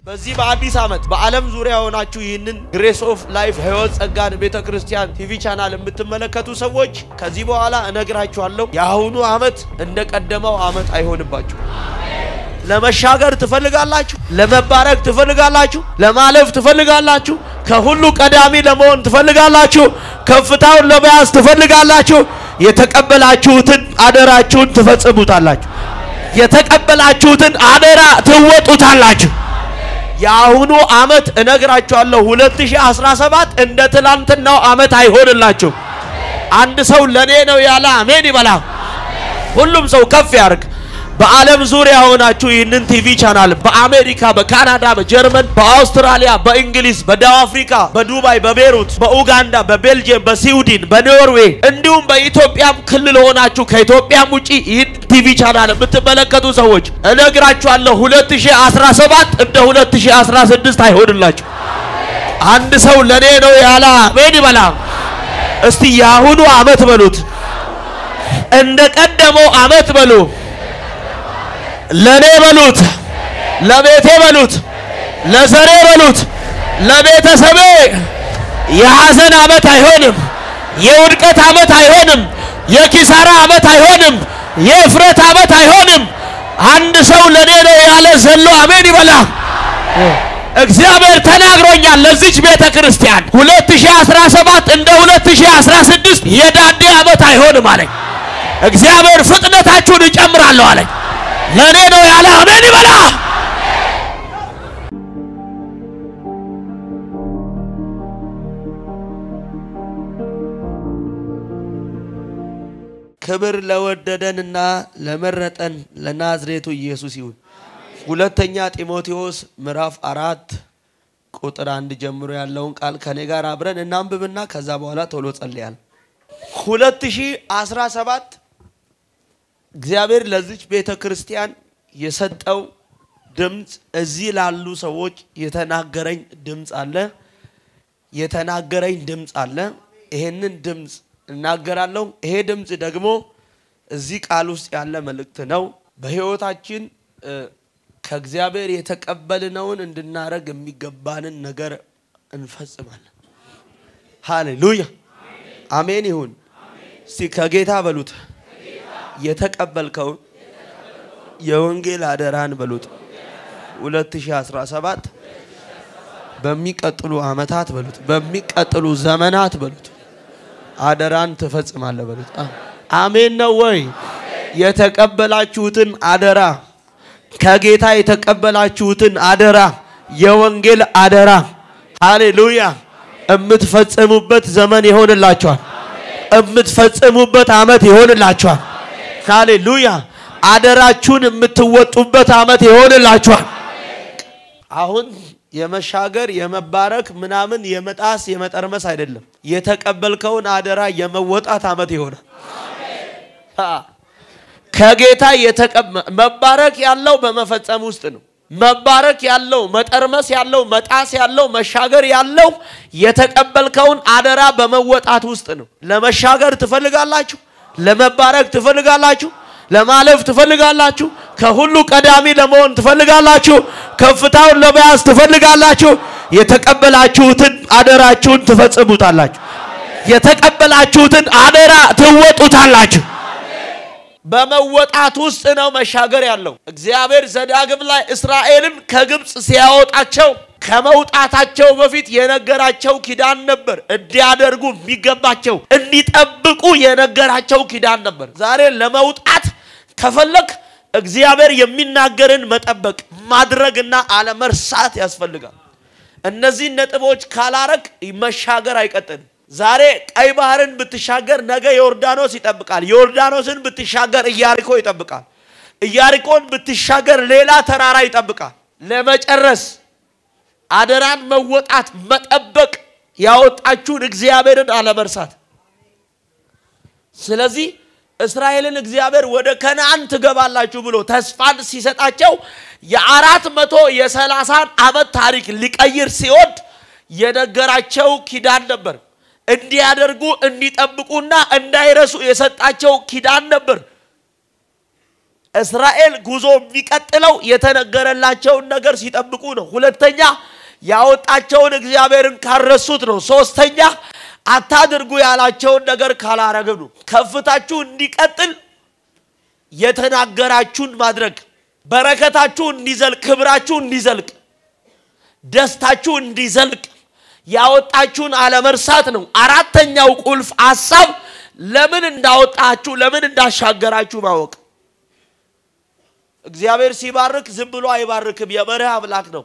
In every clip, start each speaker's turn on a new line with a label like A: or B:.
A: በዚህ በአዲስ ዓመት በዓለም ዙሪያ የሆናችሁ ይህንን ግሬስ ኦፍ ላይፍ ህይወት ጸጋን ቤተ ክርስቲያን ቲቪ ቻናል የምትመለከቱ ሰዎች ከዚህ በኋላ እነግራችኋለሁ፣ የአሁኑ ዓመት እንደ ቀደመው ዓመት አይሆንባችሁ። ለመሻገር ትፈልጋላችሁ፣ ለመባረክ ትፈልጋላችሁ፣ ለማለፍ ትፈልጋላችሁ፣ ከሁሉ ቀዳሚ ለመሆን ትፈልጋላችሁ፣ ከፍታውን ለመያዝ ትፈልጋላችሁ። የተቀበላችሁትን አደራችሁን ትፈጽሙታላችሁ። የተቀበላችሁትን አደራ ትወጡታላችሁ። የአሁኑ ዓመት እነግራችኋለሁ 2017 እንደ ትላንትናው ዓመት አይሆንላችሁ። አንድ ሰው ለኔ ነው ያለ አሜን ይበላ። ሁሉም ሰው ከፍ ያርግ። በዓለም ዙሪያ ሆናችሁ ይህንን ቲቪ ቻናል በአሜሪካ፣ በካናዳ፣ በጀርመን፣ በአውስትራሊያ፣ በእንግሊዝ፣ በደቡብ አፍሪካ፣ በዱባይ፣ በቤሩት፣ በኡጋንዳ፣ በቤልጅየም፣ በስዊድን፣ በኖርዌይ እንዲሁም በኢትዮጵያም ክልል ሆናችሁ ከኢትዮጵያም ውጪ ይህን ቲቪ ቻናል የምትመለከቱ ሰዎች እነግራችኋለሁ 2017 እንደ 2016 አይሆንላችሁ። አንድ ሰው ለኔ ነው ያለ አሜን ይበላ። እስቲ የአሁኑ ዓመት በሉት እንደ ቀደመው ዓመት በሉ ለኔ በሉት፣ ለቤቴ በሉት፣ ለዘሬ በሉት፣ ለቤተሰቤ የሐዘን ዓመት አይሆንም። የውድቀት ዓመት አይሆንም። የኪሳራ ዓመት አይሆንም። የእፍረት ዓመት አይሆንም። አንድ ሰው ለኔ ነው ያለ ዘሎ አሜን ይበላ። እግዚአብሔር ተናግሮኛል ለዚች ቤተ ክርስቲያን 2017 እንደ 2016 የዳዴ ዓመት አይሆንም አለኝ። እግዚአብሔር ፍጥነታችሁን እጨምራለሁ አለኝ። ለኔ ነው ያለ አሜን ይበላ። ክብር ለወደደንና ለመረጠን ለናዝሬቱ ኢየሱስ ይሁን። ሁለተኛ ጢሞቴዎስ ምዕራፍ አራት ቁጥር አንድ ጀምሮ ያለውን ቃል ከኔ ጋር አብረን እናንብብና ከዛ በኋላ ቶሎ ጸልያል። 2017 እግዚአብሔር ለዚች ቤተ ክርስቲያን የሰጠው ድምፅ እዚህ ላሉ ሰዎች የተናገረኝ ድምፅ አለ። የተናገረኝ ድምፅ አለ። ይሄንን ድምፅ እናገራለሁ። ይሄ ድምፅ ደግሞ እዚህ ቃል ውስጥ ያለ መልእክት ነው። በሕይወታችን ከእግዚአብሔር የተቀበልነውን እንድናደርግ የሚገባንን ነገር እንፈጽማለን። ሃሌሉያ አሜን ይሁን። እስቲ ከጌታ በሉት የተቀበልከውን የወንጌል አደራን በሉት 2017 በሚቀጥሉ ዓመታት በሉት በሚቀጥሉ ዘመናት በሉት አደራን ትፈጽማለህ በሉት። አሜን ነው ወይ? የተቀበላችሁትን አደራ ከጌታ የተቀበላችሁትን አደራ የወንጌል አደራ ሃሌሉያ የምትፈጽሙበት ዘመን ይሆንላችኋል። የምትፈጽሙበት ዓመት ይሆንላችኋል። ሃሌሉያ አደራችሁን የምትወጡበት ዓመት ይሆንላችኋል። አሁን የመሻገር የመባረክ ምናምን የመጣስ የመጠርመስ አይደለም። የተቀበልከውን አደራ የመወጣት ዓመት ይሆናል። ከጌታ መባረክ ያለው በመፈጸም ውስጥ ነው። መባረክ ያለው መጠርመስ ያለው መጣስ ያለው መሻገር ያለው የተቀበልከውን አደራ በመወጣት ውስጥ ነው። ለመሻገር ትፈልጋላችሁ፣ ለመባረክ ትፈልጋላችሁ፣ ለማለፍ ትፈልጋላችሁ፣ ከሁሉ ቀዳሚ ለመሆን ትፈልጋላችሁ፣ ከፍታውን ለመያዝ ትፈልጋላችሁ። የተቀበላችሁትን አደራችሁን ትፈጽሙታላችሁ። የተቀበላችሁትን አደራ ትወጡታላችሁ። በመወጣት ውስጥ ነው መሻገር ያለው። እግዚአብሔር ዘዳግም ላይ እስራኤልን ከግብፅ ሲያወጣቸው ከመውጣታቸው በፊት የነገራቸው ኪዳን ነበር። እንዲያደርጉ የሚገባቸው እንዲጠብቁ የነገራቸው ኪዳን ነበር። ዛሬ ለመውጣት ከፈለግ እግዚአብሔር የሚናገርን መጠበቅ ማድረግና አለመርሳት ያስፈልጋል። እነዚህን ነጥቦች ካላረግ መሻገር አይቀጥልም። ዛሬ ቀይ ባህርን ብትሻገር ነገ ዮርዳኖስ ይጠብቃል። ዮርዳኖስን ብትሻገር ኢያሪኮ ይጠብቃል። ኢያሪኮን ብትሻገር ሌላ ተራራ ይጠብቃል። ለመጨረስ አደራን መወጣት፣ መጠበቅ፣ ያወጣችሁን እግዚአብሔርን አለመርሳት። ስለዚህ እስራኤልን እግዚአብሔር ወደ ከነአን ትገባላችሁ ብሎ ተስፋን ሲሰጣቸው የአራት መቶ የሰላሳን ዓመት ታሪክ ሊቀይር ሲወድ የነገራቸው ኪዳን ነበር። እንዲያደርጉ እንዲጠብቁና እንዳይረሱ የሰጣቸው ኪዳን ነበር። እስራኤል ጉዞ የሚቀጥለው የተነገረላቸውን ነገር ሲጠብቁ ነው። ሁለተኛ ያወጣቸውን እግዚአብሔርን ካረሱት ነው። ሶስተኛ አታድርጉ ያላቸውን ነገር ካላረግም ነው። ከፍታችሁ እንዲቀጥል የተናገራችሁን ማድረግ፣ በረከታችሁ እንዲዘልቅ፣ ክብራችሁ እንዲዘልቅ፣ ደስታችሁ እንዲዘልቅ ያወጣችሁን አለመርሳት ነው። አራተኛው ቁልፍ ሀሳብ ለምን እንዳወጣችሁ ለምን እንዳሻገራችሁ ማወቅ። እግዚአብሔር ሲባርክ ዝም ብሎ አይባርክም። የመርህ አምላክ ነው።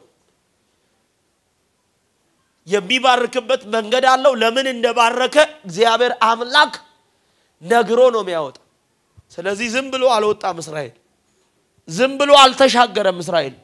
A: የሚባርክበት መንገድ አለው። ለምን እንደባረከ እግዚአብሔር አምላክ ነግሮ ነው የሚያወጣ። ስለዚህ ዝም ብሎ አልወጣም እስራኤል፣ ዝም ብሎ አልተሻገረም እስራኤል።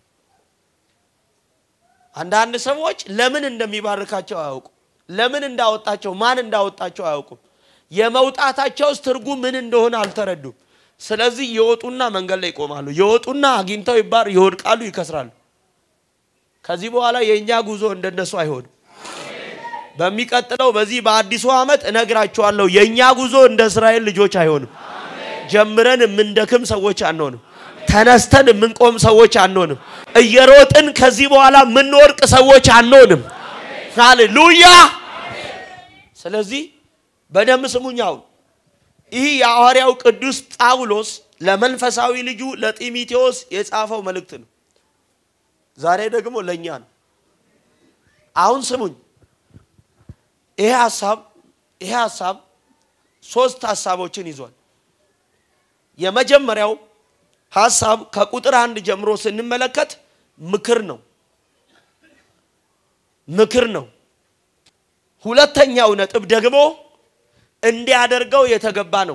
A: አንዳንድ ሰዎች ለምን እንደሚባርካቸው አያውቁም። ለምን እንዳወጣቸው ማን እንዳወጣቸው አያውቁም። የመውጣታቸውስ ትርጉም ምን እንደሆነ አልተረዱም። ስለዚህ የወጡና መንገድ ላይ ይቆማሉ። የወጡና አግኝተው ይባር ይወድቃሉ፣ ይከስራሉ። ከዚህ በኋላ የእኛ ጉዞ እንደነሱ አይሆንም። በሚቀጥለው በዚህ በአዲሱ ዓመት እነግራችኋለሁ፣ የእኛ ጉዞ እንደ እስራኤል ልጆች አይሆንም። ጀምረን የምንደክም ሰዎች አንሆንም። ተነስተን የምንቆም ሰዎች አንሆንም። እየሮጥን ከዚህ በኋላ የምንወርቅ ሰዎች አንሆንም። ሃሌሉያ። ስለዚህ በደንብ ስሙኝ። አሁን ይህ የሐዋርያው ቅዱስ ጳውሎስ ለመንፈሳዊ ልጁ ለጢሞቴዎስ የጻፈው መልእክት ነው። ዛሬ ደግሞ ለእኛ ነው። አሁን ስሙኝ። ይሄ ሀሳብ ይሄ ሀሳብ ሶስት ሀሳቦችን ይዟል። የመጀመሪያው ሀሳብ ከቁጥር አንድ ጀምሮ ስንመለከት ምክር ነው። ምክር ነው። ሁለተኛው ነጥብ ደግሞ እንዲያደርገው የተገባ ነው።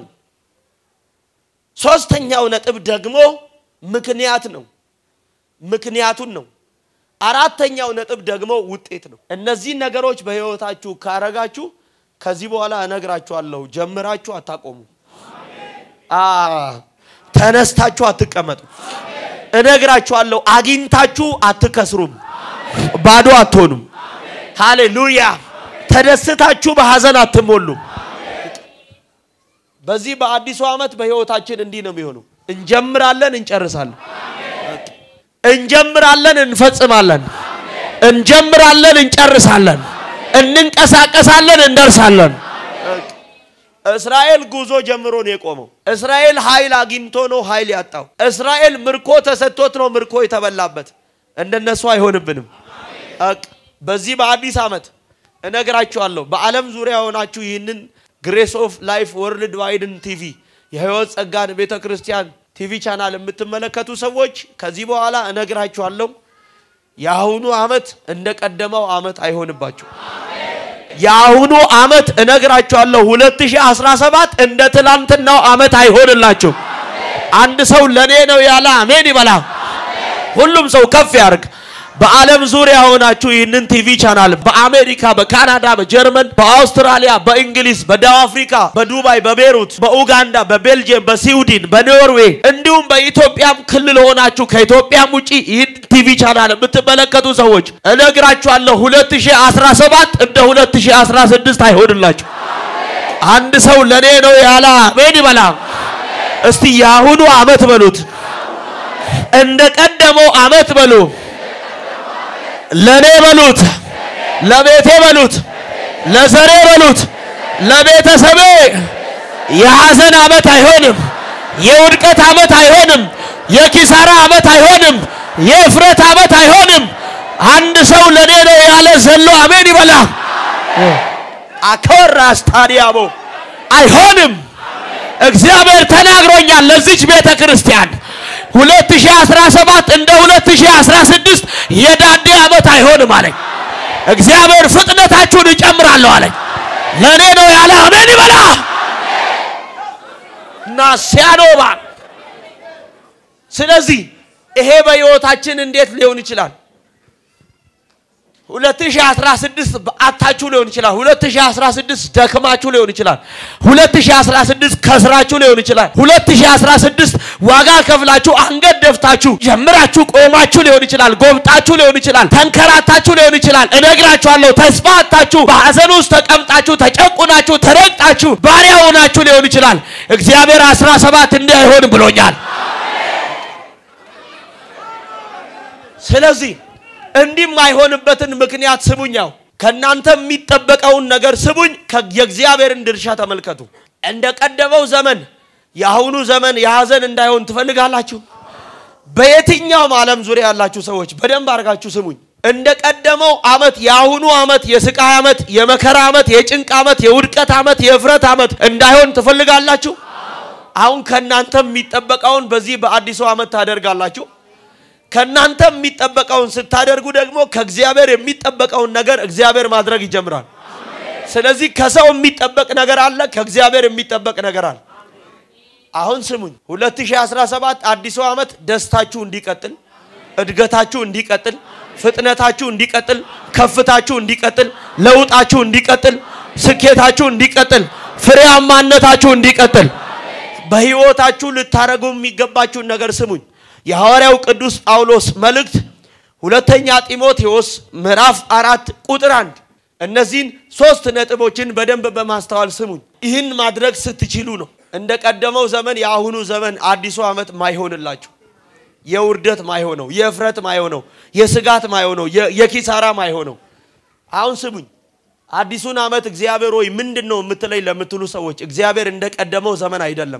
A: ሶስተኛው ነጥብ ደግሞ ምክንያት ነው። ምክንያቱን ነው። አራተኛው ነጥብ ደግሞ ውጤት ነው። እነዚህን ነገሮች በሕይወታችሁ ካረጋችሁ ከዚህ በኋላ እነግራችኋለሁ፣ ጀምራችሁ አታቆሙ። ተነስታችሁ አትቀመጡ። እነግራችኋለሁ፣ አግኝታችሁ አትከስሩም፣ ባዶ አትሆኑም። ሃሌሉያ! ተደስታችሁ በሐዘን አትሞሉም። በዚህ በአዲሱ ዓመት በሕይወታችን እንዲህ ነው የሚሆነው። እንጀምራለን፣ እንጨርሳለን። እንጀምራለን፣ እንፈጽማለን። እንጀምራለን፣ እንጨርሳለን። እንንቀሳቀሳለን፣ እንደርሳለን። እስራኤል ጉዞ ጀምሮ ነው የቆመው። እስራኤል ኃይል አግኝቶ ነው ኃይል ያጣው። እስራኤል ምርኮ ተሰጥቶት ነው ምርኮ የተበላበት። እንደነሱ አይሆንብንም። በዚህ በአዲስ ዓመት እነግራችኋለሁ። በዓለም ዙሪያ ሆናችሁ ይህንን ግሬስ ኦፍ ላይፍ ወርልድ ዋይድን ቲቪ የህይወት ጸጋን ቤተ ክርስቲያን ቲቪ ቻናል የምትመለከቱ ሰዎች ከዚህ በኋላ እነግራችኋለሁ፣ የአሁኑ ዓመት እንደ ቀደመው ዓመት አይሆንባችሁ። የአሁኑ ዓመት እነግራችኋለሁ 2017 እንደ ትላንትናው ዓመት አይሆንላችሁ። አንድ ሰው ለኔ ነው ያለ አሜን ይበላ። ሁሉም ሰው ከፍ ያርግ። በዓለም ዙሪያ ሆናችሁ ይህንን ቲቪ ቻናል በአሜሪካ፣ በካናዳ፣ በጀርመን፣ በአውስትራሊያ፣ በእንግሊዝ፣ በደቡብ አፍሪካ፣ በዱባይ፣ በቤሩት፣ በኡጋንዳ፣ በቤልጅየም፣ በስዊድን፣ በኖርዌይ እንዲሁም በኢትዮጵያም ክልል ሆናችሁ ከኢትዮጵያም ውጪ ይህን ቲቪ ቻናል የምትመለከቱ ሰዎች እነግራችኋለሁ 2017 እንደ 2016 አይሆንላችሁ። አንድ ሰው ለኔ ነው ያለ አሜን ይበላ። እስቲ የአሁኑ ዓመት በሉት እንደ ቀደመው ዓመት በሉ ለኔ በሉት፣ ለቤቴ በሉት፣ ለዘሬ በሉት፣ ለቤተሰቤ የሐዘን ዓመት አይሆንም። የውድቀት ዓመት አይሆንም። የኪሳራ ዓመት አይሆንም። የእፍረት ዓመት አይሆንም። አንድ ሰው ለኔ ነው ያለ ዘሎ አሜን ይበላ። አከራ ስታዲያሞ አይሆንም። እግዚአብሔር ተናግሮኛል ለዚች ቤተ ክርስቲያን 2017 እንደ 2016 የዳዴ ዓመት አይሆንም አለኝ። እግዚአብሔር ፍጥነታችሁን እጨምራለሁ አለኝ። ለእኔ ነው ያለ አሜን ይበላ እና ሲያኖባ ስለዚህ ይሄ በሕይወታችን እንዴት ሊሆን ይችላል? 2016 በአታችሁ ሊሆን ይችላል። 2016 ደክማችሁ ሊሆን ይችላል። 2016 ከስራችሁ ሊሆን ይችላል። 2016 ዋጋ ከፍላችሁ አንገት ደፍታችሁ ጀምራችሁ ቆማችሁ ሊሆን ይችላል። ጎብጣችሁ ሊሆን ይችላል። ተንከራታችሁ ሊሆን ይችላል። እነግራችኋለሁ፣ ተስፋ አታችሁ በሐዘን ውስጥ ተቀምጣችሁ ተጨቁናችሁ ተረግጣችሁ ባሪያ ሆናችሁ ሊሆን ይችላል። እግዚአብሔር 17 እንዲህ አይሆንም ብሎኛል። ስለዚህ እንዲህ የማይሆንበትን ምክንያት ስሙኛው ከእናንተ የሚጠበቀውን ነገር ስሙኝ። የእግዚአብሔርን ድርሻ ተመልከቱ። እንደ ቀደመው ዘመን የአሁኑ ዘመን የሐዘን እንዳይሆን ትፈልጋላችሁ? በየትኛውም ዓለም ዙሪያ ያላችሁ ሰዎች በደንብ አድርጋችሁ ስሙኝ። እንደ ቀደመው ዓመት የአሁኑ ዓመት የስቃይ ዓመት፣ የመከራ ዓመት፣ የጭንቅ ዓመት፣ የውድቀት ዓመት፣ የእፍረት ዓመት እንዳይሆን ትፈልጋላችሁ? አሁን ከእናንተ የሚጠበቀውን በዚህ በአዲሱ ዓመት ታደርጋላችሁ። ከእናንተ የሚጠበቀውን ስታደርጉ ደግሞ ከእግዚአብሔር የሚጠበቀውን ነገር እግዚአብሔር ማድረግ ይጀምራል። ስለዚህ ከሰው የሚጠበቅ ነገር አለ፣ ከእግዚአብሔር የሚጠበቅ ነገር አለ። አሁን ስሙኝ፣ 2017 አዲሱ ዓመት ደስታችሁ እንዲቀጥል፣ እድገታችሁ እንዲቀጥል፣ ፍጥነታችሁ እንዲቀጥል፣ ከፍታችሁ እንዲቀጥል፣ ለውጣችሁ እንዲቀጥል፣ ስኬታችሁ እንዲቀጥል፣ ፍሬያማነታችሁ እንዲቀጥል በሕይወታችሁ ልታደርጉ የሚገባችሁን ነገር ስሙኝ። የሐዋርያው ቅዱስ ጳውሎስ መልእክት ሁለተኛ ጢሞቴዎስ ምዕራፍ አራት ቁጥር አንድ እነዚህን ሶስት ነጥቦችን በደንብ በማስተዋል ስሙኝ። ይህን ማድረግ ስትችሉ ነው እንደ ቀደመው ዘመን የአሁኑ ዘመን አዲሱ ዓመት ማይሆንላችሁ፣ የውርደት ማይሆነው፣ የእፍረት ማይሆነው፣ የስጋት ማይሆነው፣ የኪሳራ ማይሆነው። አሁን ስሙኝ። አዲሱን ዓመት እግዚአብሔር ሆይ ምንድን ነው የምትለኝ ለምትሉ ሰዎች እግዚአብሔር እንደ ቀደመው ዘመን አይደለም።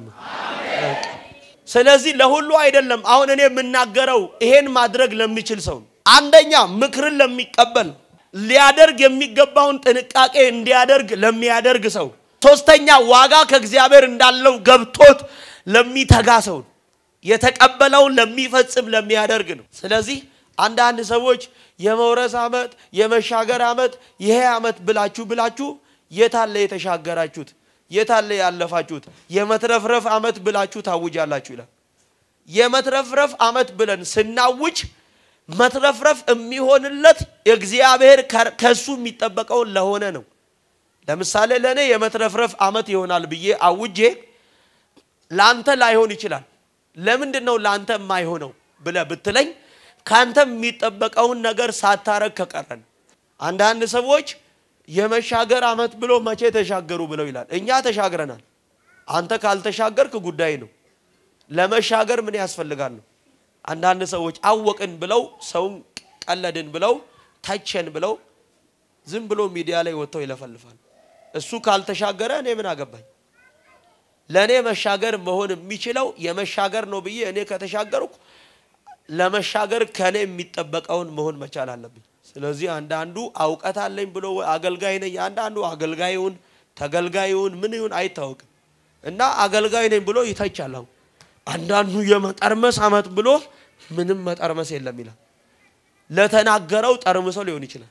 A: ስለዚህ ለሁሉ አይደለም። አሁን እኔ የምናገረው ይሄን ማድረግ ለሚችል ሰው አንደኛ ምክርን ለሚቀበል ሊያደርግ የሚገባውን ጥንቃቄ እንዲያደርግ ለሚያደርግ ሰው፣ ሶስተኛ ዋጋ ከእግዚአብሔር እንዳለው ገብቶት ለሚተጋ ሰው፣ የተቀበለውን ለሚፈጽም ለሚያደርግ ነው። ስለዚህ አንዳንድ ሰዎች የመውረስ ዓመት የመሻገር ዓመት ይሄ ዓመት ብላችሁ ብላችሁ የታለ የተሻገራችሁት? የታለ ያለፋችሁት? የመትረፍረፍ ዓመት ብላችሁ ታውጃላችሁ ይላል። የመትረፍረፍ ዓመት ብለን ስናውጅ መትረፍረፍ የሚሆንለት እግዚአብሔር ከሱ የሚጠበቀውን ለሆነ ነው። ለምሳሌ ለእኔ የመትረፍረፍ ዓመት ይሆናል ብዬ አውጄ ለአንተ ላይሆን ይችላል። ለምንድን ነው ለአንተ የማይሆነው ብለህ ብትለኝ ካንተ የሚጠበቀውን ነገር ሳታረግ ከቀረን። አንዳንድ ሰዎች የመሻገር ዓመት ብሎ መቼ ተሻገሩ ብለው ይላል። እኛ ተሻግረናል። አንተ ካልተሻገርክ ጉዳይ ነው። ለመሻገር ምን ያስፈልጋል ነው። አንዳንድ ሰዎች አወቅን ብለው ሰውን ቀለድን ብለው ተቸን ብለው ዝም ብሎ ሚዲያ ላይ ወጥተው ይለፈልፋል። እሱ ካልተሻገረ እኔ ምን አገባኝ? ለእኔ መሻገር መሆን የሚችለው የመሻገር ነው ብዬ እኔ ከተሻገርኩ ለመሻገር ከኔ የሚጠበቀውን መሆን መቻል አለብኝ። ስለዚህ አንዳንዱ እውቀት አለኝ ብሎ አገልጋይ ነኝ፣ አንዳንዱ አገልጋዩን ተገልጋዩን ምን ይሁን አይታወቅም እና አገልጋይ ነኝ ብሎ ይተቻል። አሁን አንዳንዱ የመጠርመስ ዓመት ብሎ ምንም መጠርመስ የለም ይላል። ለተናገረው ጠርምሶ ሊሆን ይችላል።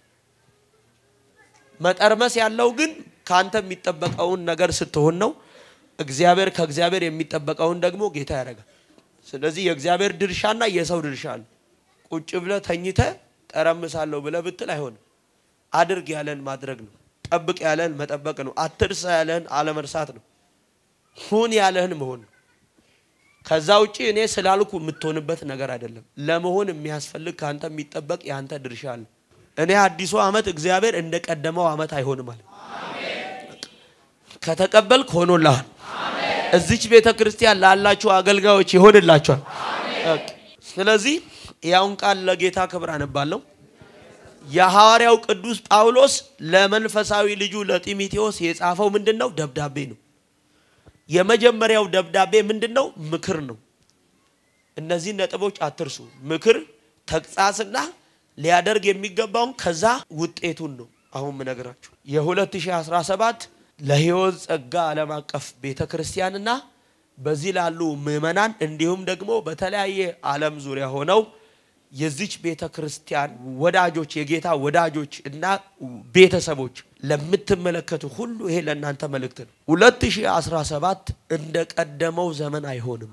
A: መጠርመስ ያለው ግን ከአንተ የሚጠበቀውን ነገር ስትሆን ነው። እግዚአብሔር ከእግዚአብሔር የሚጠበቀውን ደግሞ ጌታ ያደርጋል። ስለዚህ የእግዚአብሔር ድርሻና የሰው ድርሻ አለ። ቁጭ ብለህ ተኝተህ ጠረምሳለሁ ብለህ ብትል አይሆንም። አድርግ ያለን ማድረግ ነው። ጠብቅ ያለህን መጠበቅ ነው። አትርሳ ያለህን አለመርሳት ነው። ሁን ያለህን መሆን ነው። ከዛ ውጪ እኔ ስላልኩ የምትሆንበት ነገር አይደለም። ለመሆን የሚያስፈልግ ከአንተ የሚጠበቅ የአንተ ድርሻ አለ። እኔ አዲሱ ዓመት እግዚአብሔር እንደ ቀደመው ዓመት አይሆንም አለ። ከተቀበልክ ሆኖልሃል። እዚች ቤተ ክርስቲያን ላላችሁ አገልጋዮች ይሆንላችኋል። ስለዚህ ያውን ቃል ለጌታ ክብር አነባለሁ። የሐዋርያው ቅዱስ ጳውሎስ ለመንፈሳዊ ልጁ ለጢሞቴዎስ የጻፈው ምንድን ነው? ደብዳቤ ነው። የመጀመሪያው ደብዳቤ ምንድን ነው? ምክር ነው። እነዚህ ነጥቦች አትርሱ። ምክር፣ ተግሳጽና ሊያደርግ የሚገባውን ከዛ ውጤቱን ነው አሁን ምነግራችሁ የ2017 ለሕይወት ጸጋ ዓለም አቀፍ ቤተ ክርስቲያንና በዚህ ላሉ ምዕመናን እንዲሁም ደግሞ በተለያየ ዓለም ዙሪያ ሆነው የዚች ቤተ ክርስቲያን ወዳጆች የጌታ ወዳጆች እና ቤተሰቦች ለምትመለከቱ ሁሉ ይሄ ለእናንተ መልእክት ነው። 2017 እንደ ቀደመው ዘመን አይሆንም።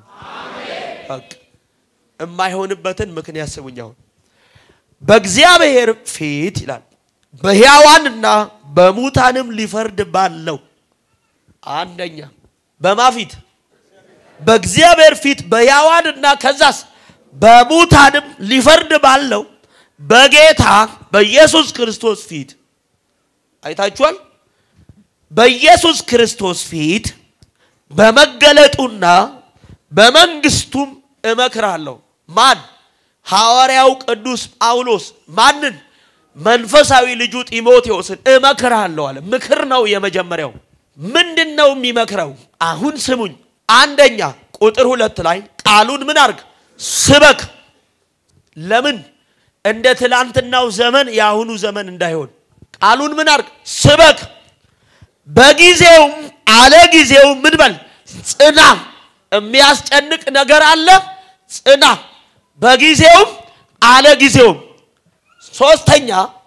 A: የማይሆንበትን ምክንያት ስሙኝ። አሁን በእግዚአብሔር ፊት ይላል በሕያዋንና በሙታንም ሊፈርድ ባለው አንደኛ በማ ፊት በእግዚአብሔር ፊት በሕያዋንና ከዛስ በሙታንም ሊፈርድ ባለው በጌታ በኢየሱስ ክርስቶስ ፊት አይታችኋል። በኢየሱስ ክርስቶስ ፊት በመገለጡና በመንግስቱም እመክራለሁ። ማን ሐዋርያው ቅዱስ ጳውሎስ ማንን? መንፈሳዊ ልጁ ጢሞቴዎስን እመክርሃለሁ አለ። ምክር ነው የመጀመሪያው። ምንድን ነው የሚመክረው? አሁን ስሙኝ። አንደኛ ቁጥር ሁለት ላይ ቃሉን ምን አርግ? ስበክ። ለምን? እንደ ትላንትናው ዘመን የአሁኑ ዘመን እንዳይሆን ቃሉን ምን አርግ? ስበክ። በጊዜውም አለ ጊዜውም ምን በል ጽና። የሚያስጨንቅ ነገር አለ፣ ጽና። በጊዜውም አለ ጊዜውም። ሶስተኛ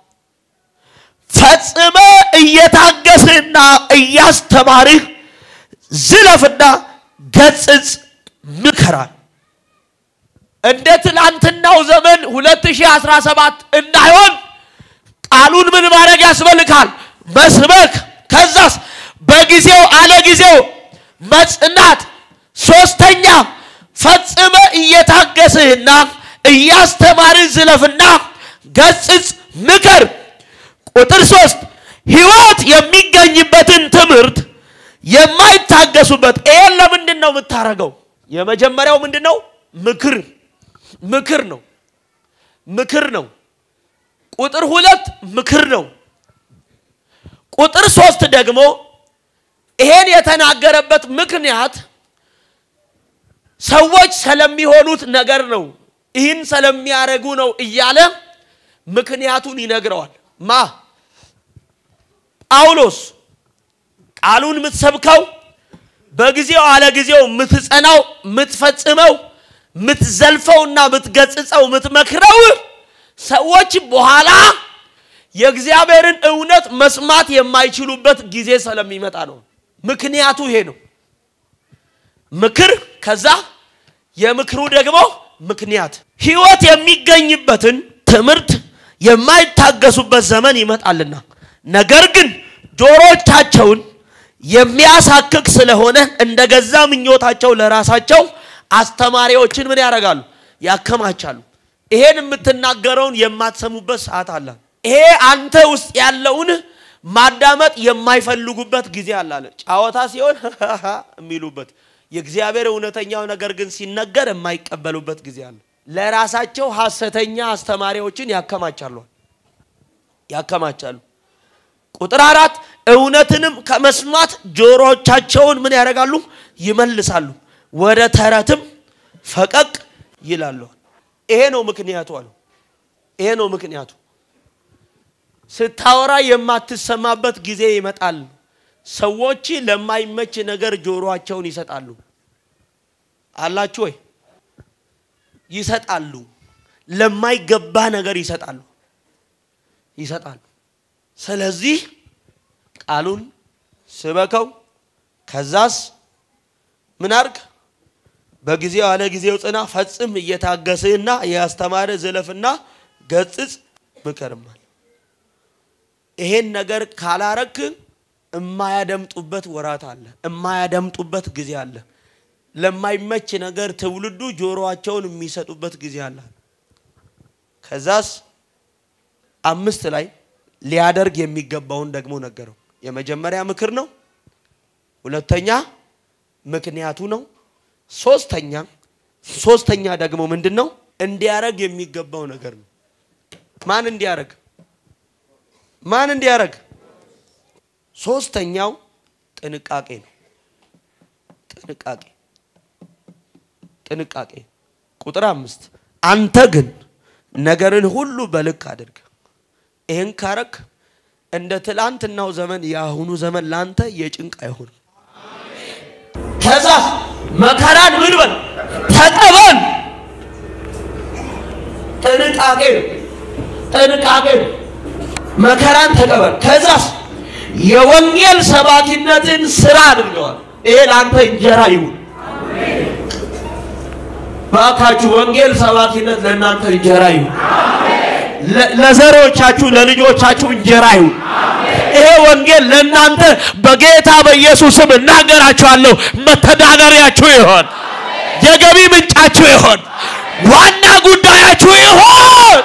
A: ፈጽመ እየታገስህና እያስተማርህ ዝለፍና ገጽጽ፣ ምከራል። እንደ ትላንትናው ዘመን 2017 እንዳይሆን ቃሉን ምን ማድረግ ያስፈልጋል? መስበክ። ከዛስ በጊዜው አለ ጊዜው መጽናት። ሶስተኛ ፈጽመ እየታገስህና እያስተማርህ ዝለፍና ገጽጽ፣ ምከር። ቁጥር ሶስት ህይወት የሚገኝበትን ትምህርት የማይታገሱበት ይሄን ለምንድን ነው የምታረገው? የመጀመሪያው ምንድን ነው? ምክር ምክር ነው ምክር ነው። ቁጥር ሁለት ምክር ነው። ቁጥር ሶስት ደግሞ ይሄን የተናገረበት ምክንያት ሰዎች ስለሚሆኑት ነገር ነው። ይህን ስለሚያደርጉ ነው እያለ ምክንያቱን ይነግረዋል። ማ ጳውሎስ ቃሉን የምትሰብከው በጊዜው አለ ጊዜው የምትጸናው የምትፈጽመው የምትዘልፈውና የምትገጽጸው የምትመክረው ሰዎች በኋላ የእግዚአብሔርን እውነት መስማት የማይችሉበት ጊዜ ስለሚመጣ ነው። ምክንያቱ ይሄ ነው። ምክር ከዛ የምክሩ ደግሞ ምክንያት ህይወት የሚገኝበትን ትምህርት የማይታገሱበት ዘመን ይመጣልና ነገር ግን ጆሮቻቸውን የሚያሳክክ ስለሆነ እንደ ገዛ ምኞታቸው ለራሳቸው አስተማሪዎችን ምን ያደርጋሉ? ያከማቻሉ። ይሄን የምትናገረውን የማትሰሙበት ሰዓት አለ። ይሄ አንተ ውስጥ ያለውን ማዳመጥ የማይፈልጉበት ጊዜ አለ አለ። ጨዋታ ሲሆን የሚሉበት የእግዚአብሔር እውነተኛው ነገር ግን ሲነገር የማይቀበሉበት ጊዜ አለ። ለራሳቸው ሐሰተኛ አስተማሪዎችን ያከማቻሉ ያከማቻሉ። ቁጥር አራት እውነትንም ከመስማት ጆሮቻቸውን ምን ያደርጋሉ? ይመልሳሉ፣ ወደ ተረትም ፈቀቅ ይላሉ። ይሄ ነው ምክንያቱ አሉ። ይሄ ነው ምክንያቱ። ስታወራ የማትሰማበት ጊዜ ይመጣል። ሰዎች ለማይመች ነገር ጆሮአቸውን ይሰጣሉ። አላችሁ ወይ? ይሰጣሉ። ለማይገባ ነገር ይሰጣሉ ይሰጣሉ። ስለዚህ ቃሉን ስበከው። ከዛስ ምን አርግ? በጊዜው አለ ጊዜው ጽና፣ ፈጽም፣ እየታገስህና እያስተማረ ዝለፍና ገጽጽ፣ ምከርማል። ይሄን ነገር ካላረክ እማያደምጡበት ወራት አለ፣ እማያደምጡበት ጊዜ አለ። ለማይመች ነገር ትውልዱ ጆሮአቸውን የሚሰጡበት ጊዜ አለ። ከዛስ አምስት ላይ ሊያደርግ የሚገባውን ደግሞ ነገረው። የመጀመሪያ ምክር ነው። ሁለተኛ ምክንያቱ ነው። ሶስተኛ ሶስተኛ ደግሞ ምንድን ነው? እንዲያረግ የሚገባው ነገር ነው። ማን እንዲያረግ ማን እንዲያረግ? ሶስተኛው ጥንቃቄ ነው። ጥንቃቄ ጥንቃቄ። ቁጥር አምስት አንተ ግን ነገርን ሁሉ በልክ አድርግ። ይህን ካረክ እንደ ትላንትናው ዘመን የአሁኑ ዘመን ላንተ የጭንቅ አይሆንም። ከዛ መከራን ምን በል ተቀበል። ጥንቃቄ ነው። ጥንቃቄ ነው። መከራን ተቀበል። ከዛስ የወንጌል ሰባኪነትን ስራ አድርገዋል። ይሄ ለአንተ እንጀራ ይሁን። ባካችሁ ወንጌል ሰባኪነት ለእናንተ እንጀራ ይሁን። ለዘሮቻችሁ ለልጆቻችሁ እንጀራ ይሁን። ይሄ ወንጌል ለእናንተ በጌታ በኢየሱስም እናገራችኋለሁ፣ መተዳደሪያችሁ ይሆን፣ የገቢ ምንጫችሁ ይሆን፣ ዋና ጉዳያችሁ ይሆን።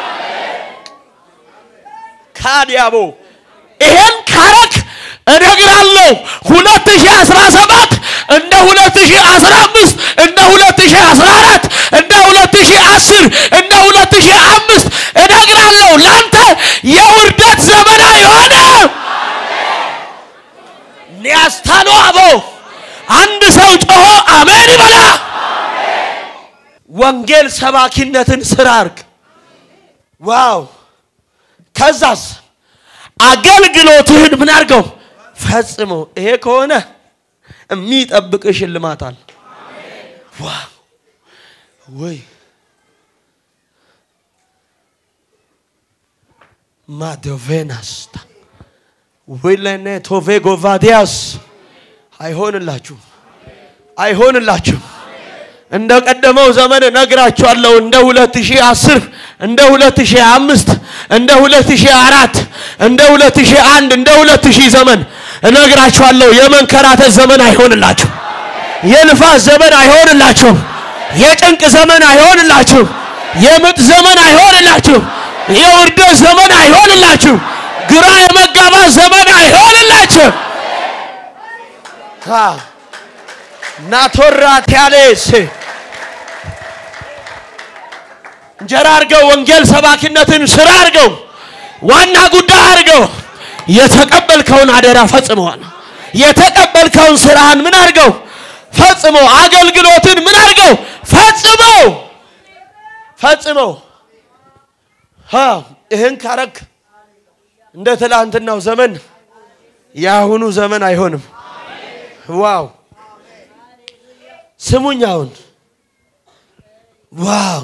A: ካዲያቦ ይሄን ካረክ እነግራለሁ 2017 እንደ 2015 እንደ 2014 እንደ 2010 እንደ 2005 እነግራለሁ ላንተ የውርደት ዘመን አይሆንም። ኒያስታሎ አቦ አንድ ሰው ጮሆ አሜን ይበላ። ወንጌል ሰባኪነትን ስራ አርግ። ዋው! ከዛስ አገልግሎትህን ምን አድርገው ፈጽሞ። ይሄ ከሆነ የሚጠብቅ ሽልማት አለ። ዋው! ወይ ማዶቬናስታ ዊለኔ ቶቬ ጎቫዲያስ አይሆንላችሁም፣ አይሆንላችሁም። እንደ ቀደመው ዘመን እነግራችኋለሁ። እንደ 2010 እንደ 2005 እንደ 2004 እንደ 2001 እንደ 2000 ዘመን እነግራችኋለሁ። የመንከራተት ዘመን አይሆንላችሁም። የልፋት ዘመን አይሆንላችሁም። የጭንቅ ዘመን አይሆንላችሁም። የምጥ ዘመን አይሆንላችሁም። የውርደት ዘመን አይሆንላችሁም። ግራ የመጋባት ዘመን አይሆንላችሁም። ናቶራ ቲያሌስ እንጀራ አድርገው ወንጌል ሰባኪነትን ስራ አድርገው ዋና ጉዳይ አድርገው የተቀበልከውን አደራ ፈጽመዋል። የተቀበልከውን ስራህን ምን አድርገው ፈጽመው። አገልግሎትን ምን አድርገው ፈጽመው ፈጽመው። ይህን ካረግ እንደ ትላንትናው ዘመን የአሁኑ ዘመን አይሆንም። ዋው ስሙኝ። አሁን ዋው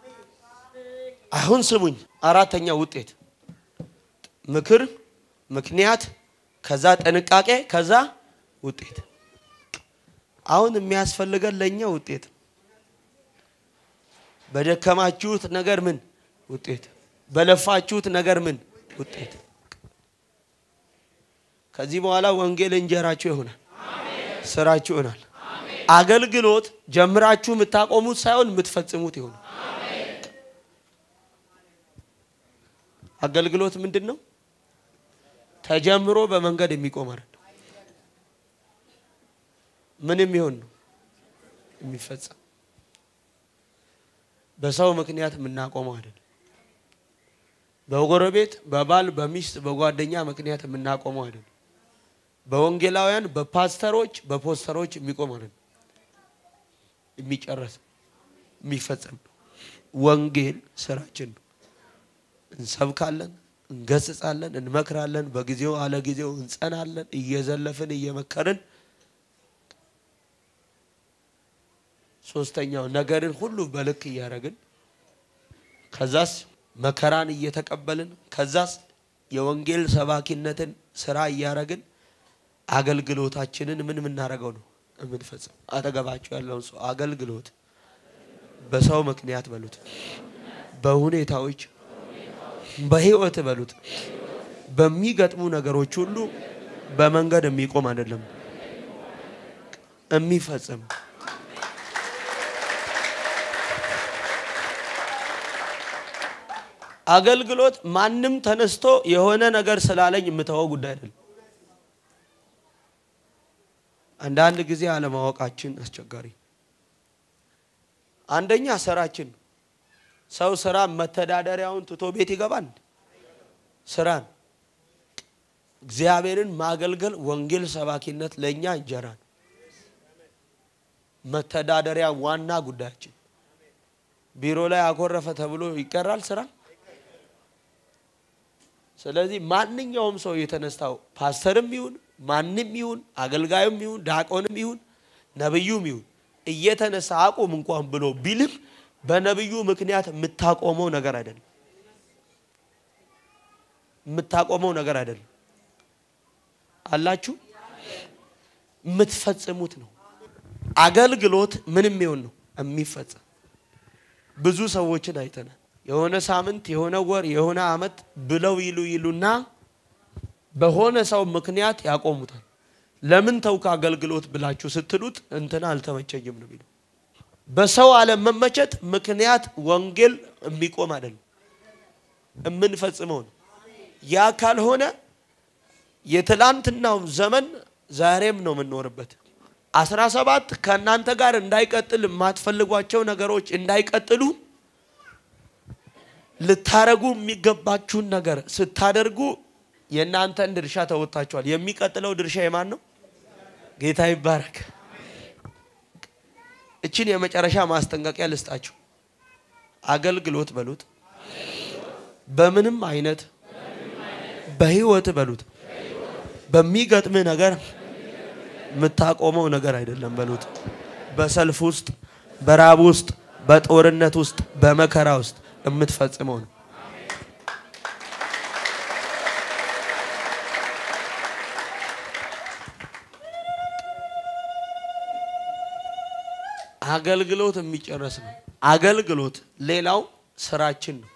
A: አሁን ስሙኝ። አራተኛ ውጤት ምክር፣ ምክንያት፣ ከዛ ጥንቃቄ፣ ከዛ ውጤት። አሁን የሚያስፈልገን ለእኛ ውጤት በደከማችሁት ነገር ምን ውጤት፣ በለፋችሁት ነገር ምን ውጤት። ከዚህ በኋላ ወንጌል እንጀራችሁ ይሆናል፣ ስራችሁ ይሆናል። አገልግሎት ጀምራችሁ የምታቆሙት ሳይሆን የምትፈጽሙት ይሆናል። አገልግሎት ምንድን ነው? ተጀምሮ በመንገድ የሚቆም አይደለም። ምን የሚሆን ነው? የሚፈጸም በሰው ምክንያት የምናቆመው አይደለም። በጎረቤት፣ በባል፣ በሚስት፣ በጓደኛ ምክንያት የምናቆመው አይደለም። በወንጌላውያን፣ በፓስተሮች፣ በፖስተሮች የሚቆም አይደለም። የሚጨረስ የሚፈጸም ነው። ወንጌል ስራችን ነው። እንሰብካለን፣ እንገስጻለን፣ እንመክራለን። በጊዜው አለ ጊዜው እንጸናለን። እየዘለፍን እየመከርን ሶስተኛው ነገርን ሁሉ በልክ እያደረግን ከዛስ መከራን እየተቀበልን ከዛስ የወንጌል ሰባኪነትን ስራ እያደረግን አገልግሎታችንን ምን የምናደርገው ነው የምንፈጽም። አጠገባቸው ያለውን ሰው አገልግሎት በሰው ምክንያት በሉት፣ በሁኔታዎች በህይወት በሉት፣ በሚገጥሙ ነገሮች ሁሉ በመንገድ የሚቆም አይደለም የሚፈጽም አገልግሎት ማንም ተነስቶ የሆነ ነገር ስላለኝ የምተወው ጉዳይ አይደለም። አንዳንድ ጊዜ አለማወቃችን አስቸጋሪ። አንደኛ ስራችን ሰው ስራ መተዳደሪያውን ትቶ ቤት ይገባል። ስራን እግዚአብሔርን ማገልገል ወንጌል ሰባኪነት ለእኛ እንጀራ ነው። መተዳደሪያ ዋና ጉዳያችን። ቢሮ ላይ አኮረፈ ተብሎ ይቀራል ስራ ስለዚህ ማንኛውም ሰው የተነሳው ፓስተርም ይሁን ማንም ይሁን አገልጋዩም ይሁን ዲያቆንም ይሁን ነብዩም ይሁን እየተነሳ አቁም እንኳን ብሎ ቢልም በነብዩ ምክንያት የምታቆመው ነገር አይደለም። የምታቆመው ነገር አይደለም። አላችሁ የምትፈጽሙት ነው። አገልግሎት ምንም ይሁን ነው የሚፈጸም። ብዙ ሰዎችን አይተናል። የሆነ ሳምንት የሆነ ወር የሆነ አመት ብለው ይሉ ይሉና በሆነ ሰው ምክንያት ያቆሙታል። ለምን ተውክ አገልግሎት ብላችሁ ስትሉት እንትና አልተመቸኝም ነው የሚለው። በሰው አለመመቸት ምክንያት ወንጌል የሚቆም አይደለም፣ የምንፈጽመው ነው። ያ ካልሆነ የትላንትናው ዘመን ዛሬም ነው የምንኖርበት። አስራ ሰባት ከእናንተ ጋር እንዳይቀጥል የማትፈልጓቸው ነገሮች እንዳይቀጥሉ ልታረጉ የሚገባችሁን ነገር ስታደርጉ የእናንተን ድርሻ ተወጥታችኋል። የሚቀጥለው ድርሻ የማን ነው? ጌታ ይባረክ። እችን የመጨረሻ ማስጠንቀቂያ ልስጣችሁ። አገልግሎት በሉት፣ በምንም አይነት በህይወት በሉት፣ በሚገጥምህ ነገር የምታቆመው ነገር አይደለም በሉት። በሰልፍ ውስጥ፣ በራብ ውስጥ፣ በጦርነት ውስጥ፣ በመከራ ውስጥ የምትፈጽመው ነው። አገልግሎት የሚጨረስ ነው። አገልግሎት ሌላው ስራችን ነው።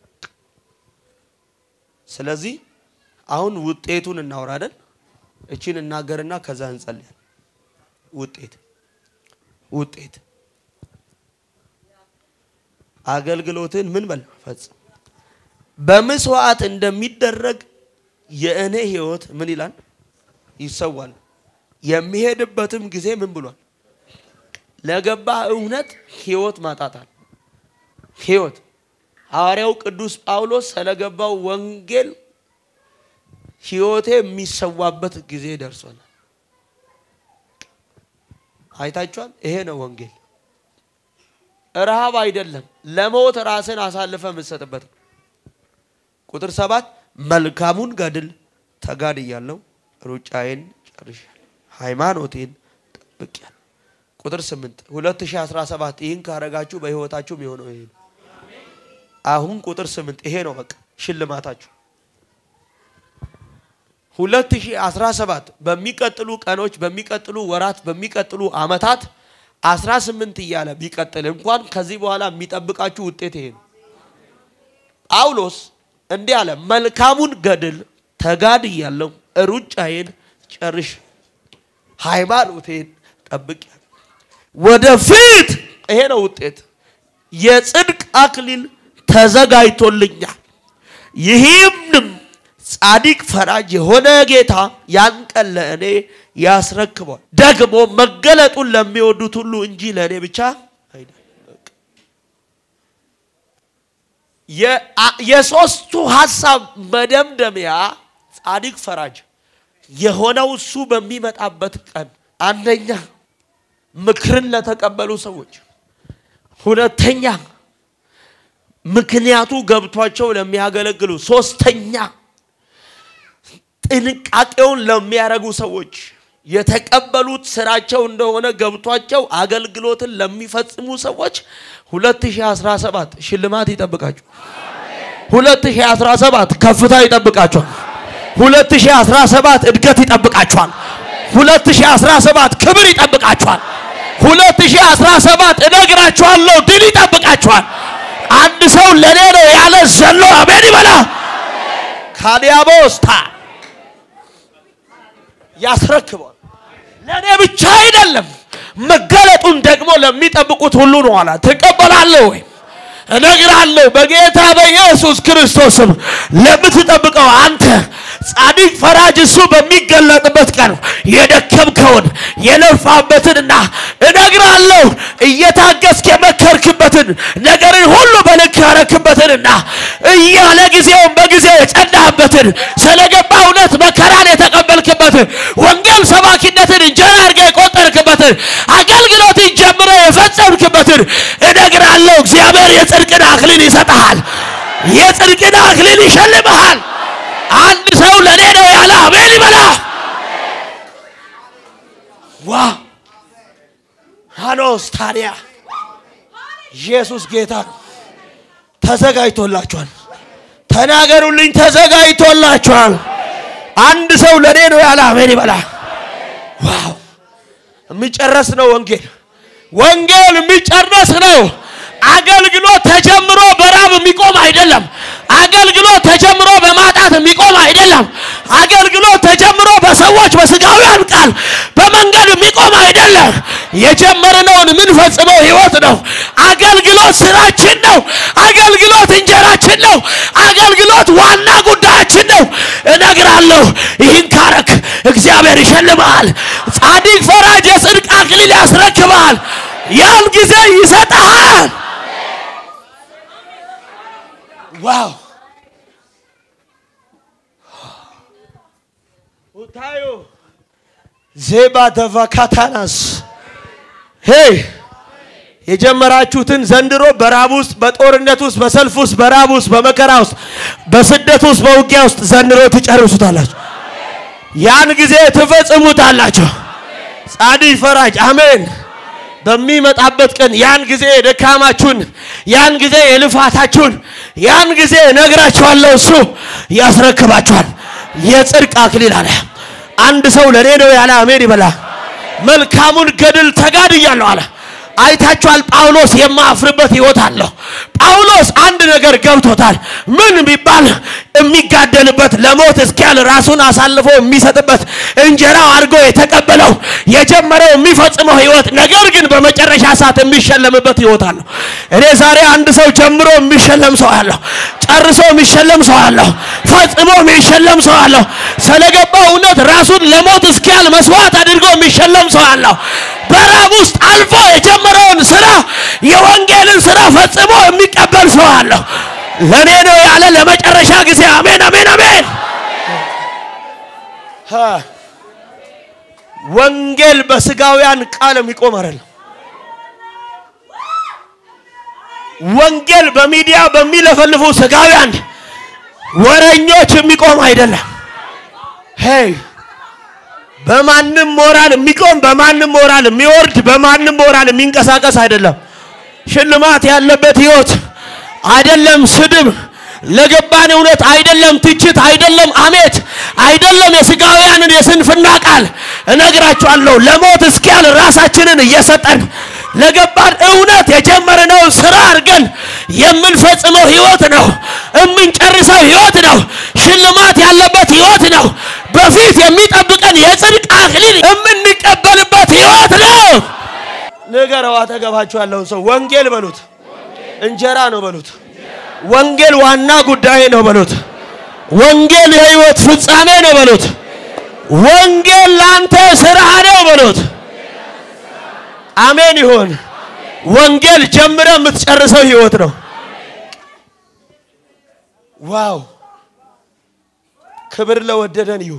A: ስለዚህ አሁን ውጤቱን እናወራለን። እቺን እናገርና ከዛ እንጸልያለን። ውጤት ውጤት አገልግሎትን ምን በል ፈጽም። በመስዋዕት እንደሚደረግ የእኔ ህይወት ምን ይላል? ይሰዋል። የሚሄድበትም ጊዜ ምን ብሏል? ለገባ እውነት ህይወት ማጣታል። ህይወት ሐዋርያው ቅዱስ ጳውሎስ ስለገባው ወንጌል ህይወቴ የሚሰዋበት ጊዜ ደርሷል። አይታችኋል። ይሄ ነው ወንጌል። ረሃብ አይደለም፣ ለሞት ራስን አሳልፈ የምትሰጥበት ነው። ቁጥር ሰባት መልካሙን ገድል ተጋድያለሁ፣ ሩጫዬን ጨርሻለሁ፣ ሃይማኖቴን ጠብቄያለሁ። ቁጥር ስምንት 2017 ይህን ካረጋችሁ በህይወታችሁ የሆነው ይሄ ነው። አሁን ቁጥር ስምንት ይሄ ነው በቃ ሽልማታችሁ። 2017 በሚቀጥሉ ቀኖች፣ በሚቀጥሉ ወራት፣ በሚቀጥሉ አመታት 18 እያለ ቢቀጥል እንኳን ከዚህ በኋላ የሚጠብቃችሁ ውጤት ይሄ ነው። ጳውሎስ እንዲህ አለ፣ መልካሙን ገድል ተጋድያለሁ፣ ሩጫዬን ጨርሽ፣ ሃይማኖቴን ጠብቄያለሁ። ወደፊት ይሄ ነው ውጤት፣ የጽድቅ አክሊል ተዘጋጅቶልኛል። ይህንም ጻድቅ ፈራጅ የሆነ ጌታ ያን ቀን ለእኔ ያስረክቧል። ደግሞ መገለጡን ለሚወዱት ሁሉ እንጂ ለእኔ ብቻ አይደለም። የሶስቱ ሀሳብ መደምደሚያ ጻድቅ ፈራጅ የሆነው እሱ በሚመጣበት ቀን አንደኛ ምክርን ለተቀበሉ ሰዎች፣ ሁለተኛ ምክንያቱ ገብቷቸው ለሚያገለግሉ፣ ሶስተኛ ጥንቃቄውን ለሚያደርጉ ሰዎች የተቀበሉት ስራቸው እንደሆነ ገብቷቸው አገልግሎትን ለሚፈጽሙ ሰዎች 2017 ሽልማት ይጠብቃችሁ። 2017 ከፍታ ይጠብቃችኋል። 2017 እድገት ይጠብቃችኋል። 2017 ክብር ይጠብቃችኋል። 2017 እነግራችኋለሁ ድል ይጠብቃችኋል። አንድ ሰው ለኔ ነው ያለ ዘሎ አሜን ይበላ። ካዲያቦስታ ያስረክባል። ለእኔ ብቻ አይደለም፣ መገለጡን ደግሞ ለሚጠብቁት ሁሉ ነው አላ ትቀበላለህ ወይ? እነግራለሁ በጌታ በኢየሱስ ክርስቶስም ለምትጠብቀው አንተ ጻድቅ ፈራጅ እሱ በሚገለጥበት ቀን የደከምከውን የለፋበትንና እነግራለሁ እየታገስክ የመከርክበትን ነገርን ሁሉ በልክ ያረክበትንና እያለ ጊዜውን በጊዜው የጸናህበትን ስለገባ እውነት መከራን የተቀበልክበትን ወንጌል ሰባኪነትን እንጀራ አድርገህ የቆጠርክበትን አገልግሎትን ጀምረ የፈጸምክበትን እነግራለሁ እግዚአብሔር የጽድቅን አክሊል ይሰጥሃል። የጽድቅን አክሊል ይሸልምሃል። አንድ ሰው ለእኔ ነው ያለ አሜን ይበላ። ዋ ሃኖስ ታዲያ ኢየሱስ ጌታ ነው። ተዘጋጅቶላችኋል። ተናገሩልኝ፣ ተዘጋጅቶላችኋል። አንድ ሰው ለእኔ ነው ያለ አሜን ይበላ። ዋው የሚጨረስ ነው ወንጌል። ወንጌል የሚጨረስ ነው። አገልግሎት ተጀምሮ በራብ የሚቆም አይደለም። አገልግሎት ተጀምሮ በማጣት የሚቆም አይደለም። አገልግሎት ተጀምሮ በሰዎች በስጋውያን ቃል በመንገድ የሚቆም አይደለም። የጀመርነውን የምንፈጽመው ህይወት ነው። አገልግሎት ስራችን ነው። አገልግሎት እንጀራችን ነው። አገልግሎት ዋና ጉዳያችን ነው። እነግራለሁ፣ ይህን ካረክ እግዚአብሔር ይሸልመሃል። ጻድቅ ፈራጅ የጽድቅ አክሊል ያስረክበሃል። ያን ጊዜ ይሰጠሃል። ዋው ኡታዮ ዜባ ተቫካታናስ ሄይ የጀመራችሁትን ዘንድሮ በራብ ውስጥ በጦርነት ውስጥ በሰልፍ ውስጥ በራብ ውስጥ በመከራ ውስጥ በስደት ውስጥ በውጊያ ውስጥ ዘንድሮ ትጨርሱታላችሁ። ያን ጊዜ ትፈጽሙታላችሁ። ጻድቅ ፈራጅ አሜን። በሚመጣበት ቀን ያን ጊዜ የደካማችሁን ያን ጊዜ የልፋታችሁን ያን ጊዜ እነግራችኋለሁ፣ እሱ ያስረክባችኋል። የጽድቅ አክሊል አለ። አንድ ሰው ለእኔ ነው ያለ አሜን ይበላ። መልካሙን ገድል ተጋድያለሁ አለ። አይታችኋል። ጳውሎስ የማፍርበት ህይወት አለው። ጳውሎስ አንድ ነገር ገብቶታል። ምን ቢባል የሚጋደልበት ለሞት እስኪያል ራሱን አሳልፎ የሚሰጥበት እንጀራው አድርጎ የተቀበለው የጀመረው የሚፈጽመው ህይወት፣ ነገር ግን በመጨረሻ ሰዓት የሚሸለምበት ህይወት አለው። እኔ ዛሬ አንድ ሰው ጀምሮ የሚሸለም ሰው አለሁ፣ ጨርሶ የሚሸለም ሰው አለሁ፣ ፈጽሞ የሚሸለም ሰው አለሁ። ስለገባው እውነት ራሱን ለሞት እስኪያል መስዋዕት አድርጎ የሚሸለም ሰው አለሁ። በራብ ውስጥ አልፎ የጀመረውን ስራ የወንጌልን ስራ ፈጽሞ የሚቀበል ሰው አለሁ። ለእኔ ነው ያለ ለመጨረሻ ጊዜ አሜን፣ አሜን፣ አሜን። ወንጌል በስጋውያን ቃል የሚቆም አይደለም። ወንጌል በሚዲያ በሚለፈልፉ ስጋውያን ወረኞች የሚቆም አይደለም። ሄይ በማንም ሞራል የሚቆም በማንም ሞራል የሚወርድ በማንም ሞራል የሚንቀሳቀስ አይደለም። ሽልማት ያለበት ህይወት አይደለም። ስድብ ለገባን እውነት አይደለም። ትችት አይደለም። አሜት አይደለም። የስጋውያንን የስንፍና ቃል እነግራችኋለሁ። ለሞት እስኪያል ራሳችንን እየሰጠን ለገባን እውነት የጀመርነው ስራ አድርገን የምንፈጽመው ህይወት ነው። የምንጨርሰው ህይወት ነው። ሽልማት ያለበት ህይወት ነው። በፊት የሚጠብቀን የጽድቅ አክሊል የምንቀበልበት ህይወት ነው። ንገረው አጠገባችሁ ያለውን ሰው ወንጌል በሉት፣ እንጀራ ነው በሉት። ወንጌል ዋና ጉዳይ ነው በሉት። ወንጌል የህይወት ፍጻሜ ነው በሉት። ወንጌል ላንተ ስራ ነው በሉት። አሜን ይሁን። ወንጌል ጀምረ የምትጨርሰው ህይወት ነው። ዋው! ክብር ለወደደን ይሁን።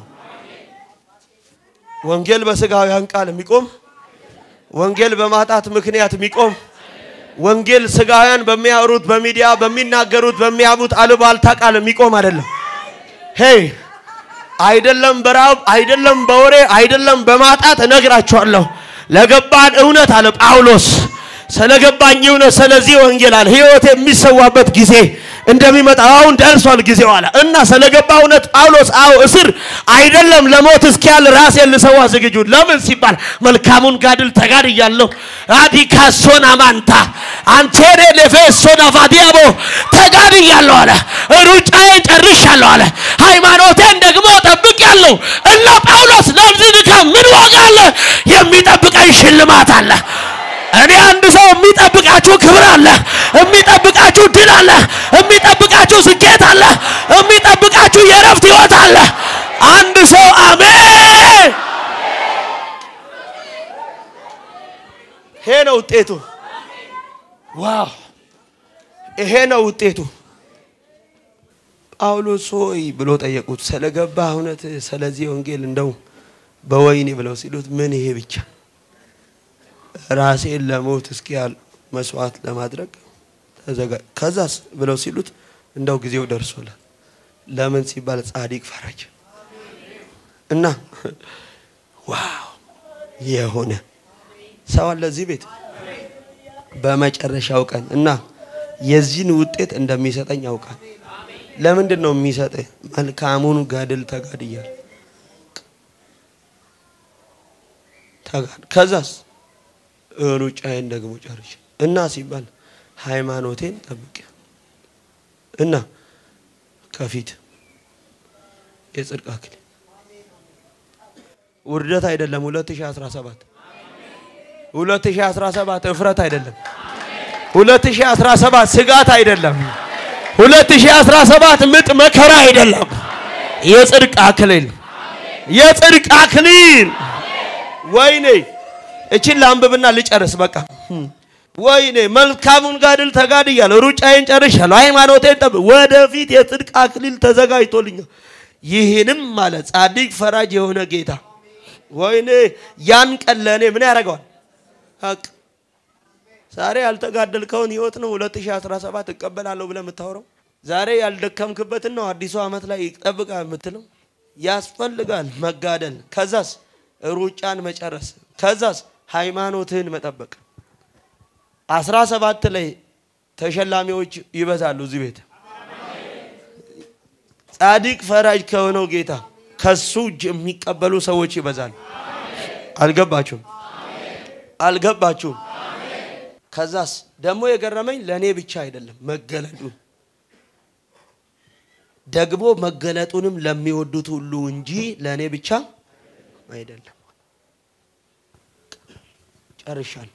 A: ወንጌል በስጋውያን ቃል የሚቆም ወንጌል በማጣት ምክንያት የሚቆም ወንጌል ስጋውያን በሚያወሩት በሚዲያ በሚናገሩት በሚያሙት አሉባልታ ቃል የሚቆም አይደለም። ሄይ አይደለም በራብ አይደለም በወሬ አይደለም በማጣት እነግራችኋለሁ። ለገባን እውነት አለ ጳውሎስ ስለገባኝ እውነት ስለዚህ ወንጌል አለ ህይወት የሚሰዋበት ጊዜ እንደሚመጣ አሁን ደርሷል ጊዜው አለ እና ስለገባ እውነት ጳውሎስ አዎ እስር አይደለም ለሞት እስኪያል ራሴን ልሰዋ ዝግጁ ለምን ሲባል መልካሙን ጋድል ተጋድያለሁ አዲካሶን አማንታ አንቴሬ ሌፌሶን አፋዲያቦ ተጋድያለሁ አለ ሩጫዬን ጨርሻለሁ አለ ሃይማኖቴን ደግሞ ጠብቄያለሁ እና ጳውሎስ ለዚህ ድካም ምን ዋጋ አለ የሚጠብቀኝ ሽልማት አለ እኔ አንድ ሰው የሚጠብቃችሁ ክብር አለ፣ የሚጠብቃችሁ ድል አለ፣ የሚጠብቃችሁ ስኬት አለ፣ የሚጠብቃችሁ የእረፍት ህይወት አለ። አንድ ሰው አሜን። ይሄ ነው ውጤቱ። ዋው! ይሄ ነው ውጤቱ። ጳውሎስ ሆይ ብሎ ጠየቁት። ስለገባ እውነት ስለዚህ ወንጌል እንደው በወይኔ ብለው ሲሉት ምን ይሄ ብቻ ራሴን ለሞት እስኪያል መስዋዕት ለማድረግ ተዘጋ ከዛስ ብለው ሲሉት እንደው ጊዜው ደርሶላል። ለምን ሲባል ጻድቅ ፈራጅ እና ዋው የሆነ ሰው አለ እዚህ ቤት በመጨረሻው ቀን እና የዚህን ውጤት እንደሚሰጠኝ ያውቃል። ለምንድን ነው የሚሰጠኝ? መልካሙን ገድል ተጋድያል ተጋድ ከዛስ ሩጫዬን ደግሞ ጨርሼ እና ሲባል ሃይማኖቴን ጠብቄ እና ከፊት የጽድቅ አክሊል ውርደት አይደለም። 2017 2017 እፍረት አይደለም። 2017 ስጋት አይደለም። 2017 ምጥ መከራ አይደለም። የጽድቅ አክሊል የጽድቅ አክሊል ወይኔ እችን ለአንብብና ልጨርስ። በቃ ወይኔ መልካሙን ጋድል ተጋድያለሁ፣ ሩጫዬን ጨርሻለሁ፣ ሃይማኖቴን ጠብ ወደፊት የጽድቅ አክሊል ተዘጋጅቶልኛል። ይህንም ማለት ጻድቅ ፈራጅ የሆነ ጌታ ወይኔ ያን ቀን ለእኔ ምን ያደርገዋል? ሀቅ ዛሬ ያልተጋደልከውን ህይወት ነው 2017 እቀበላለሁ ብለህ የምታወራው። ዛሬ ያልደከምክበትን ነው አዲሱ ዓመት ላይ ይጠብቃ የምትለው። ያስፈልጋል መጋደል። ከዛስ ሩጫን መጨረስ። ከዛስ ሃይማኖትህን መጠበቅ። አስራ ሰባት ላይ ተሸላሚዎች ይበዛሉ እዚህ ቤት ጻድቅ ፈራጅ ከሆነው ጌታ ከሱ እጅ የሚቀበሉ ሰዎች ይበዛሉ። አልገባችሁም? አልገባችሁም? ከዛስ ደግሞ የገረመኝ ለእኔ ብቻ አይደለም መገለጡ ደግሞ መገለጡንም ለሚወዱት ሁሉ እንጂ ለእኔ ብቻ አይደለም። ጨርሻለሁ።